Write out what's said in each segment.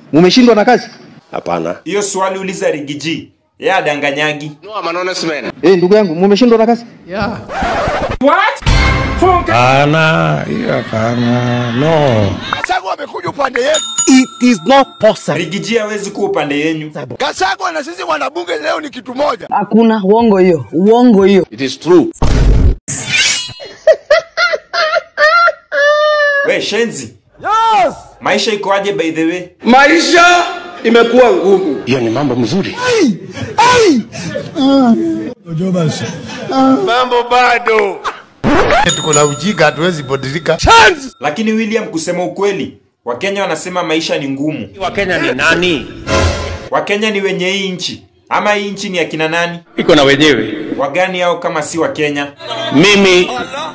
Mumeshindwa na kazi? Hapana. Hiyo swali uliza Rigiji. Yeye adanganyagi. No, I'm an honest man. Eh, ndugu yangu, mumeshindwa na kazi? Hapana, hiyo hapana. No. Kasagwa amekuja upande yetu. It is not possible. Rigiji hawezi kuwa upande yenyu. Kasagwa na sisi wanabunge leo ni kitu moja. Hakuna uongo hiyo, uongo hiyo. It is true. We shenzi. Yes. Maisha ikoaje by the way? Maisha imekuwa ngumu. Hiyo ni mambo mzuri. Mambo bado. Tuko na ujinga hatuwezi badilika. Lakini William, kusema ukweli, Wakenya wanasema maisha ni ngumu. Wakenya ni nani? Wakenya ni wenye hii nchi ama hii nchi ni akina nani? Iko na wenyewe. Wagani hao kama si Wakenya? Mimi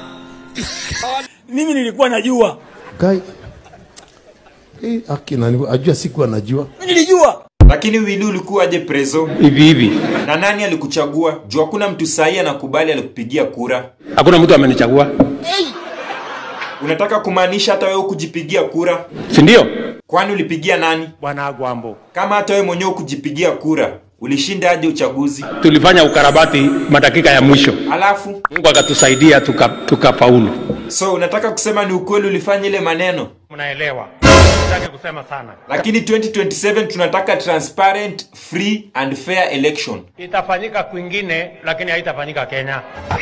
Mimi nilikuwa najua. Kai. Eh, akina ni ajua siku anajua. Mimi nilijua. Lakini Willy ulikuwa aje prezo? hivi hivi. Na nani alikuchagua? Juu hakuna mtu sahi anakubali alikupigia kura. Hakuna mtu amenichagua. Unataka kumaanisha hata wewe kujipigia kura? Si ndio? Kwani ulipigia nani? Bwana Agwambo. Kama hata wewe mwenyewe kujipigia kura, ulishinda aje uchaguzi? Tulifanya ukarabati madakika ya mwisho. Alafu Mungu akatusaidia tuka tukafaulu. so unataka kusema ni ukweli ulifanya ile maneno? Mnaelewa. Sitaki kusema sana. Lakini 2027 tunataka transparent, free and fair election. Itafanyika kwingine lakini haitafanyika Kenya.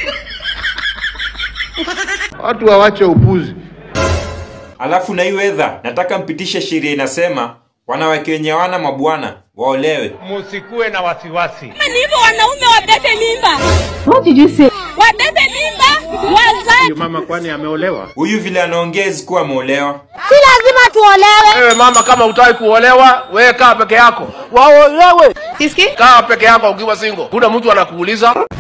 Watu wawache upuzi. Alafu na hii weather, nataka mpitishe sheria inasema wanawake wenye hawana mabwana waolewe. Musikuwe na wasiwasi. Ni hivyo wanaume wabebe mimba. What did you say? Wabebe mimba, wazae. Mama kwani ameolewa? Huyu vile anaongea isikuwa ameolewa. Si lazima tuolewe. Wewe mama, kama utaki kuolewa, wewe kaa peke yako. Waolewe. Siski? Kaa peke yako ukiwa single. Kuna mtu anakuuliza.